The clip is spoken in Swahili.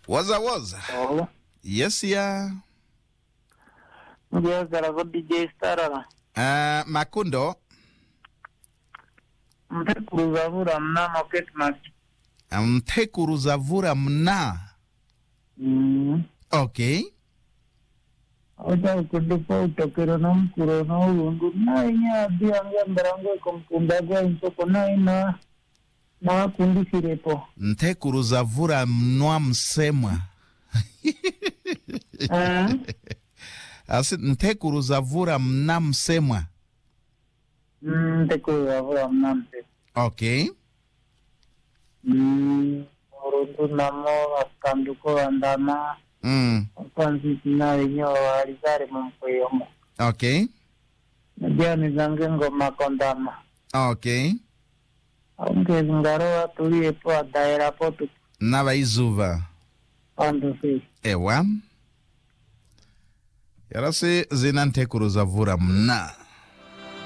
waza waza oba yes ya ngyagala ko dj starala uh, makundo mpekuluza vula mnamo ketmas mthekuruza vura mna okay ota ukudupa utokero nomukuro noulundu nainya abianga mbarango kompumbagwa insoko naina nawakundisirepo nthekuruza vura mnwa msemwa Ah, asi nthekuruza vura mna msemwa mm, mpekuluza vula mnampe okay urundu namo akanduko andama mm. kwanziti nainyo alizare mumkweyomo okay najani zange ngoma kondama okay aungezi ngaro atuliepo adaerapo tu navaizuva pandusi ewa yarasi zina nthekuruza vura mna